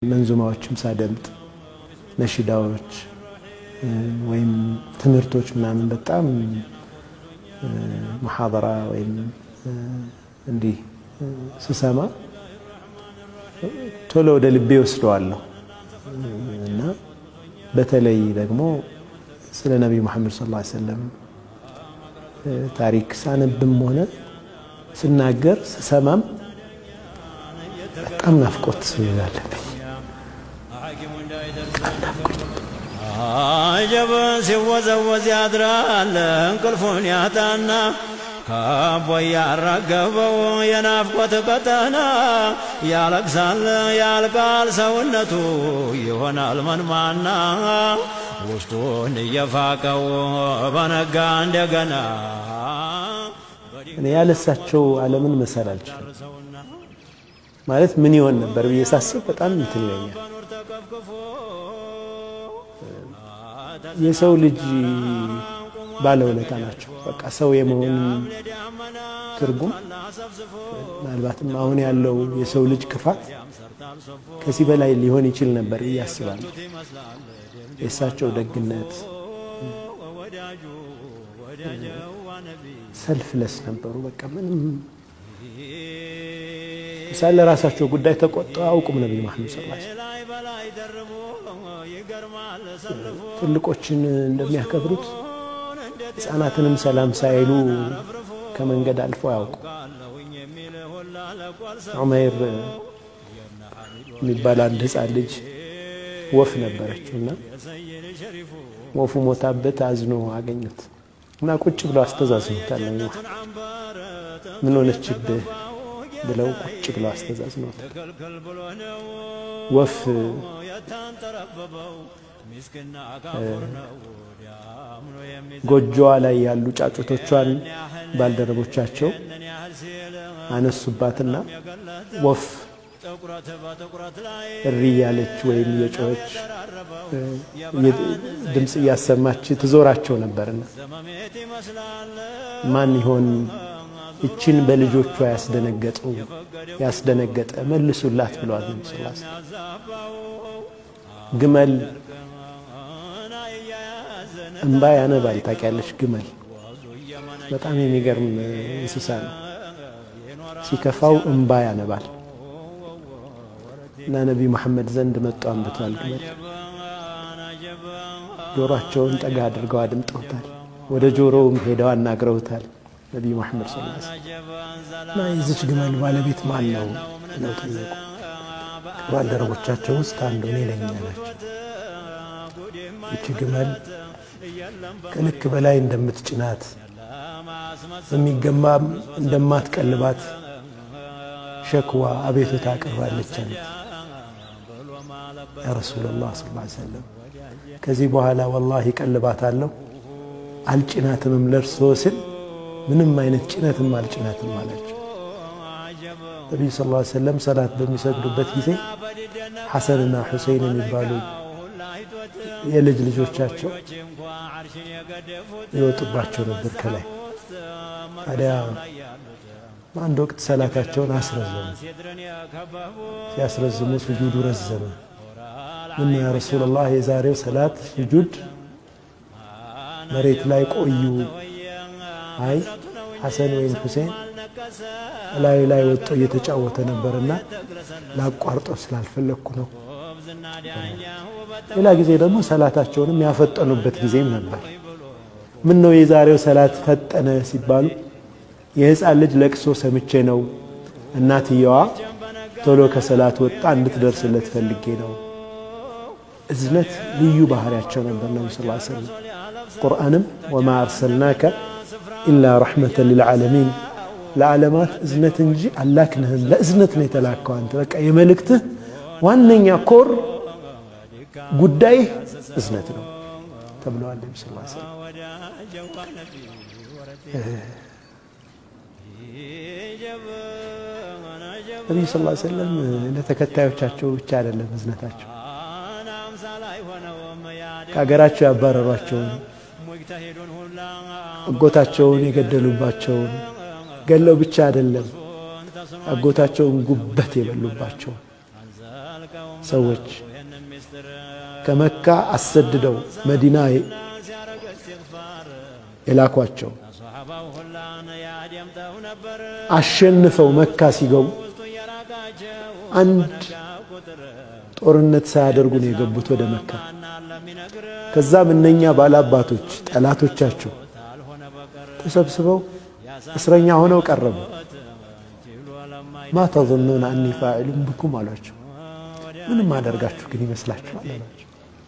መንዙማዎችም ሳደምጥ ነሽዳዎች ወይም ትምህርቶች ምናምን በጣም መሐደራ ወይም እንዲህ ስሰማ ቶሎ ወደ ልቤ ወስደዋለሁ እና በተለይ ደግሞ ስለ ነቢዩ መሐመድ ሰለላሁ ዐለይሂ ወሰለም ታሪክ ሳነብም ሆነ ስናገር ስሰማም በጣም ናፍቆት አለብኝ። አጀብ ሲወዘወዝ ያድራል እንቅልፉን ያጣና ከቦ ያራገበው የናፍቆት ቀጠና ያለቅሳል ያልቃል ሰውነቱ ይሆናል መንማና ውስጡን እየፋቀው በነጋ እንደገና እኔ ያለሳቸው ዓለምን መሰል አልችልም። ማለት ምን ይሆን ነበር ብዬ ሳስብ በጣም እንትን ይለኛል። የሰው ልጅ ባለውለታ ናቸው። በቃ ሰው የመሆን ትርጉም ምናልባትም አሁን ያለው የሰው ልጅ ክፋት ከዚህ በላይ ሊሆን ይችል ነበር ብዬ አስባለሁ። የእሳቸው ደግነት ሰልፍለስ ነበሩ። በቃ ምንም ምሳሌ ለራሳቸው ጉዳይ ተቆጥተው አያውቁም። ነቢዩ መሐመድ ሰለላሁ ዐለይሂ ወሰለም ትልቆችን እንደሚያከብሩት ሕፃናትንም ሰላም ሳይሉ ከመንገድ አልፎ አያውቁ። ዑመይር የሚባል አንድ ሕፃን ልጅ ወፍ ነበረችው እና ወፉ ሞታበት አዝኖ አገኙት እና ቁጭ ብለው አስተዛዝኑታል። ምን ሆነችብህ ብለው ቁጭ ብለው አስተዛዝኖታል። ወፍ ጎጆዋ ላይ ያሉ ጫጩቶቿን ባልደረቦቻቸው አነሱባትና ወፍ እሪ እያለች ወይም የጮኸች ድምፅ እያሰማች ትዞራቸው ነበርና ማን ይሆን እችን በልጆቿ ያስደነገጡ ያስደነገጠ መልሱላት ብለዋል ነቢ ስ ግመል እምባ ያነባል። ታውቂያለሽ? ግመል በጣም የሚገርም እንስሳ ነው። ሲከፋው እምባ ያነባል እና ነቢይ መሐመድ ዘንድ መጡ አንብቷል ግመል። ጆሮአቸውን ጠጋ አድርገው አድምጠውታል። ወደ ጆሮውም ሄደው አናግረውታል። ነቢይ መሐመድ ስ እና የዚች ግመል ባለቤት ማን ነው ብለው ጠየቁ። ከባልደረቦቻቸው ውስጥ አንዱ እኔ ነኝ አላቸው። ይቺ ግመል ከልክ በላይ እንደምትጭናት በሚገባም እንደማትቀልባት ሸክዋ አቤቱታ አቅርባለች አሉት። ያ ረሱላላህ ሰለላሁ ዐለይሂ ወሰለም ከዚህ በኋላ ወላሂ እቀልባታለሁ አልጭናትምም ለእርሶ ስል ምንም አይነት ጭነትም አልጭናትም አላቸው። ነቢዩ ሰለላሁ ዐለይሂ ወሰለም ሰላት በሚሰግዱበት ጊዜ ሐሰንና ሁሴን የሚባሉ የልጅ ልጆቻቸው ይወጡባቸው ነበር ከላይ። ታዲያ በአንድ ወቅት ሰላታቸውን አስረዘሙ። ሲያስረዝሙ ስጁዱ ረዘመ። ምን ያ ረሱላላህ የዛሬው ሰላት ስጁድ መሬት ላይ ቆዩ። አይ ሐሰን ወይም ሁሴን ላዩ ላይ ወጥቶ እየተጫወተ ነበርና ላቋርጠው ስላልፈለግኩ ነው። ሌላ ጊዜ ደግሞ ሰላታቸውንም ያፈጠኑበት ጊዜም ነበር። ምን ነው የዛሬው ሰላት ፈጠነ ሲባሉ የሕፃን ልጅ ለቅሶ ሰምቼ ነው፣ እናትየዋ ቶሎ ከሰላት ወጣ እንድትደርስለት ፈልጌ ነው። እዝነት ልዩ ባህሪያቸው ነበር ነቢ ስ ሰለም። ቁርአንም ወማ አርሰልናከ ኢላ ረሕመተን ልልዓለሚን ለዓለማት እዝነት እንጂ አላክንህም፣ ለእዝነት ነው የተላከው አንተ በቃ የመልእክትህ ዋነኛ ኮር ጉዳይ እዝነት ነው ተብለዋል። ነቢ ስ ሰለም ነቢዩ ስ ሰለም ለተከታዮቻቸው ብቻ አይደለም እዝነታቸው ከሀገራቸው ያባረሯቸውን አጎታቸውን የገደሉባቸውን ገለው ብቻ አይደለም አጎታቸውን ጉበት የበሉባቸው ሰዎች ከመካ አሰድደው መዲና የላኳቸው አሸንፈው መካ ሲገቡ አንድ ጦርነት ሳያደርጉ ነው የገቡት ወደ መካ። ከዛም እነኛ ባላባቶች ጠላቶቻቸው ተሰብስበው እስረኛ ሆነው ቀረቡ። ማ ተظኑነ አኒ ፋዒሉን ብኩም አሏቸው። ምንም አደርጋችሁ ግን ይመስላችኋል አሏቸው።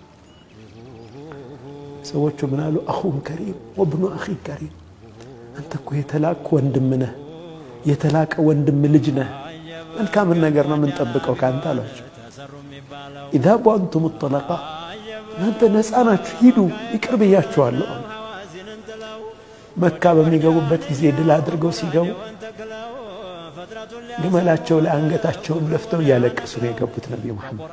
ሰዎቹ ምን አሉ? አኹን ከሪም ወብኑ አኺ ከሪም፣ አንተ እኮ የተላቅ ወንድም ነህ፣ የተላቀ ወንድም ልጅ ነህ። መልካምን ነገር ነው የምንጠብቀው ከአንተ አሏቸው። ኢዝሃቡ አንቱም ጠለቃ፣ እናንተ ነፃ ናችሁ፣ ሂዱ፣ ይቅር ብያችኋለሁ አሉ። መካ በሚገቡበት ጊዜ ድል አድርገው ሲገቡ ግመላቸው ላይ አንገታቸውን ለፍተው እያለቀሱ ነው የገቡት። ነቢዩ መሐመድ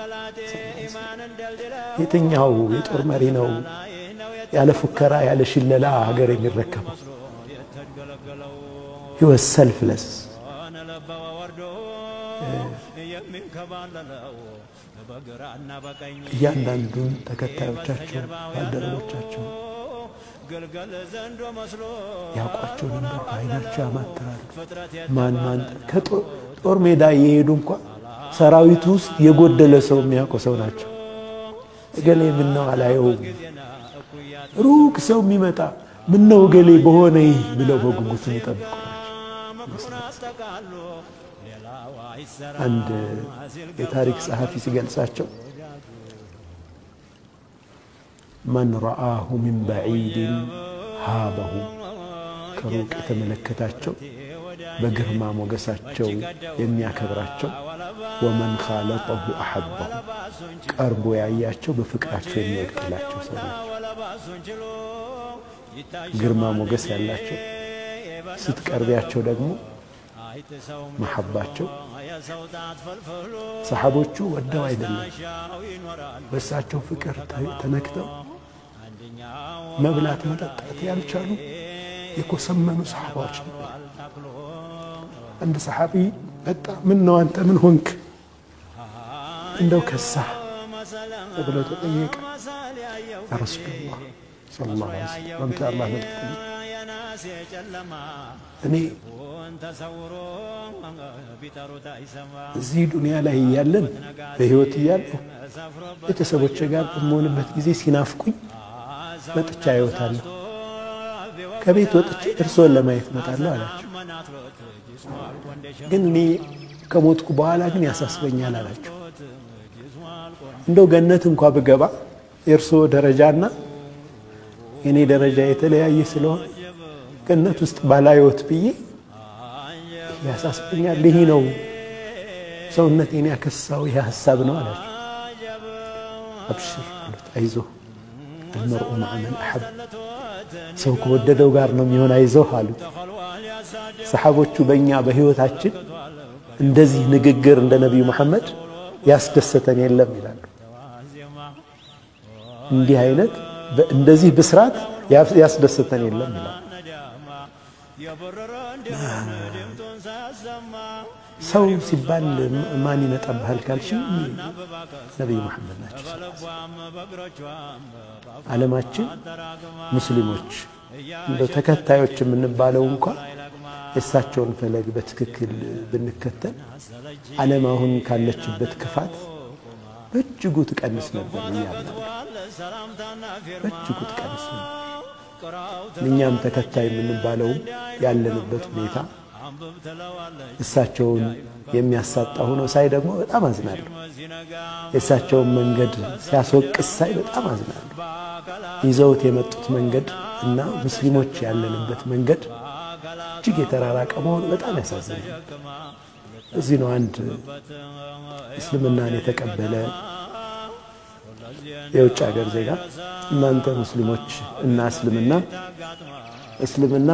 የትኛው የጦር መሪ ነው ያለ ፉከራ ያለ ሽለላ ሀገር የሚረከበው? ህይወት ሰልፍለስ እያንዳንዱን ተከታዮቻቸው ባልደረቦቻቸው ያውቋቸው ነበር። በዓይናቸው ያማትራሉ። ማን ማን ከጦር ሜዳ እየሄዱ እንኳ ሰራዊቱ ውስጥ የጎደለ ሰው የሚያውቁ ሰው ናቸው። እገሌ ምነው አላየውም፣ ሩቅ ሰው የሚመጣ ምነው እገሌ በሆነ ይህ ብለው በጉጉት የሚጠብቁ ናቸው። አንድ የታሪክ ጸሐፊ ሲገልጻቸው መን ረአሁ ሚን በዒድን ሃበሁ ከሩቅ የተመለከታቸው በግርማ ሞገሳቸው የሚያከብራቸው፣ ወመን ኻለጠሁ አሐበሁ ቀርቦ ያያቸው በፍቅራቸው የሚወድቅላቸው ሰው ናቸው። ግርማ ሞገስ ያላቸው ስትቀርቢያቸው ደግሞ መሐባቸው ሰሓቦቹ ወደው አይደለም በእሳቸው ፍቅር ተነክተው መብላት መጠጣት ያልቻሉ የኮሰመኑ ሰሓባዎች ነበር። አንድ ሰሓቢ መጣ። ምን ነው አንተ ምን ሆንክ? እንደው ከሳ ብለው ተጠየቀ። ያ ረሱሉላህ ሰለላሁ ዐለይሂ ወሰለም አንተ አላህ መልክተኛ እኔ እዚህ ዱንያ ላይ እያለን በሕይወት እያለሁ ቤተሰቦቼ ጋር በምሆንበት ጊዜ ሲናፍቁኝ መጥቻ አየዎታለሁ። ከቤት ወጥቼ እርስዎን ለማየት እመጣለሁ አላቸው። ግን እኔ ከሞትኩ በኋላ ግን ያሳስበኛል አላቸው። እንደው ገነት እንኳ ብገባ የእርስዎ ደረጃና የእኔ ደረጃ የተለያየ ስለሆነ ገነት ውስጥ ባላየዎት ብዬ ያሳስበኛል። ይህ ነው ሰውነቴን ያከሳው ይህ ሀሳብ ነው አላቸው። አብሽር አሉት። አይዞህ አልመርኡ መዐ መን አሐብ ሰው ከወደደው ጋር ነው የሚሆን፣ አይዞህ አሉት። ሰሓቦቹ በእኛ በሕይወታችን እንደዚህ ንግግር እንደ ነቢዩ መሐመድ ያስደሰተን የለም ይላሉ። እንዲህ አይነት እንደዚህ ብስራት ያስደሰተን የለም ይላሉ። ሰው ሲባል ማን ይመጣብሃል ካልሽ ነቢዩ መሐመድ ናቸው። ዓለማችን ሙስሊሞች እንደው ተከታዮች የምንባለው እንኳ የእሳቸውን ፈለግ በትክክል ብንከተል ዓለም አሁን ካለችበት ክፋት በእጅጉ ትቀንስ ነበር እያምናለሁ። በእጅጉ ትቀንስ ነበር። እኛም ተከታይ የምንባለውም ያለንበት ሁኔታ እሳቸውን የሚያሳጣ ሆኖ ሳይ ደግሞ በጣም አዝናለሁ። የእሳቸውን መንገድ ሲያስወቅስ ሳይ በጣም አዝናለሁ። ይዘውት የመጡት መንገድ እና ሙስሊሞች ያለንበት መንገድ እጅግ የተራራቀ መሆኑ በጣም ያሳዝናል። እዚህ ነው አንድ እስልምናን የተቀበለ የውጭ ሀገር ዜጋ እናንተ ሙስሊሞች እና እስልምና እስልምና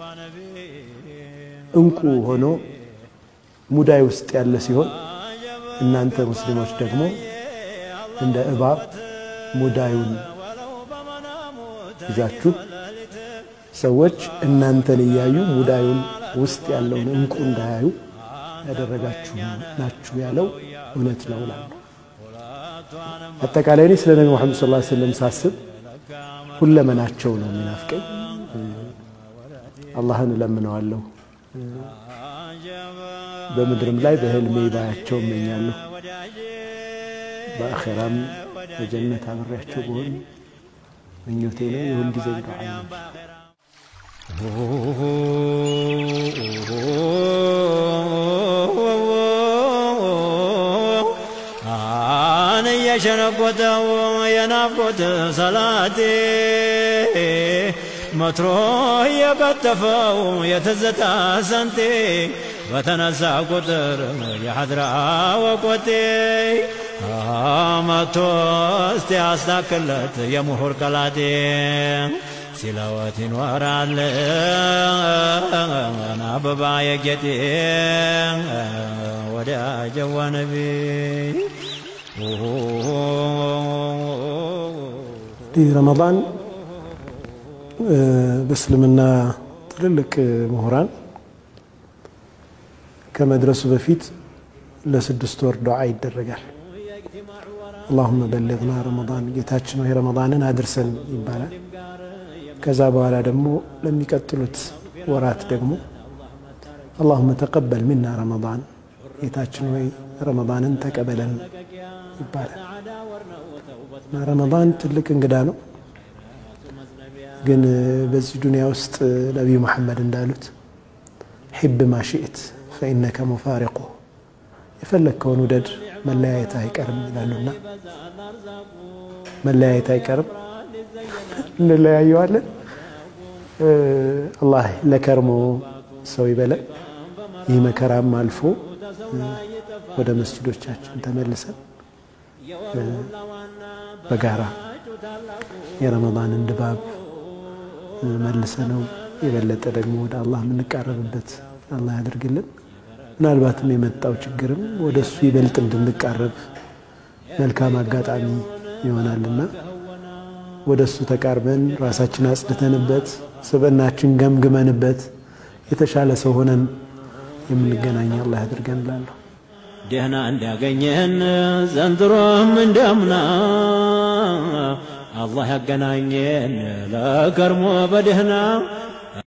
እንቁ ሆኖ ሙዳይ ውስጥ ያለ ሲሆን እናንተ ሙስሊሞች ደግሞ እንደ እባብ ሙዳዩን ይዛችሁ ሰዎች እናንተን እያዩ ሙዳዩን ውስጥ ያለውን እንቁ እንዳያዩ ያደረጋችሁ ናችሁ ያለው እውነት ነው እላለሁ። አጠቃላይ እኔ ስለ ነቢ ሙሐመድ ሰለላሁ ዐለይሂ ወሰለም ሳስብ ሁለመናቸው ነው የሚናፍቀኝ። አላህን እለምነዋለሁ። በምድርም ላይ በህልሜ ባያቸው እመኛለሁ። በአኼራም በጀነት አብሬያቸው በሆን ምኞቴ ነው። የሁልጊዜ ዱዓ ነው። አን እየሸነቆተው የናፍቆት ሰላቴ መትሮ የቀጠፈው የትዝታ ሰንቴ በተነሳ ቁጥር የሐድራ ወቆቴ መቶ እስቲ ያስታክለት የምሁር ቀላቴ ሲለወት ይኖራል አበባ የጌጤ ወዳጀዋ ነቢ ይህ ረመዳን በእስልምና ትልልቅ ምሁራን ከመድረሱ በፊት ለስድስት ወር ዱዓ ይደረጋል። አላሁመ በልግና ረመዳን፣ ጌታችን ሆይ ረመዳንን አድርሰን ይባላል። ከዛ በኋላ ደግሞ ለሚቀጥሉት ወራት ደግሞ አላሁመ ተቀበል ሚና ረመዳን፣ ጌታችን ሆይ ረመዳንን ተቀበለን ይባላል። ረመዳን ትልቅ እንግዳ ነው። ግን በዚህ ዱንያ ውስጥ ነቢዩ መሐመድ እንዳሉት ሒብ ማሽእት ፈኢነከ ሙፋሪቁ የፈለግከውን ውደድ መለያየት አይቀርም ይላሉና መለያየት አይቀርም፣ እንለያየዋለን። አላህ ለከርሞ ሰው ይበለን። ይህ መከራም አልፎ ወደ መስጅዶቻችን ተመልሰን በጋራ የረመዳንን ድባብ መልሰ ነው የበለጠ ደግሞ ወደ አላህ የምንቃረብበት አላህ ያደርግልን። ምናልባትም የመጣው ችግርም ወደ እሱ ይበልጥ እንድንቃረብ መልካም አጋጣሚ ይሆናልና ወደ እሱ ተቃርበን ራሳችን አጽድተንበት ስብዕናችን ገምግመንበት የተሻለ ሰው ሆነን የምንገናኝ አላህ ያደርገን እላለሁ። ደህና እንዲያገኘን ዘንድሮም እንደምና አላህ ያገናኘን ለከርሞ በደህና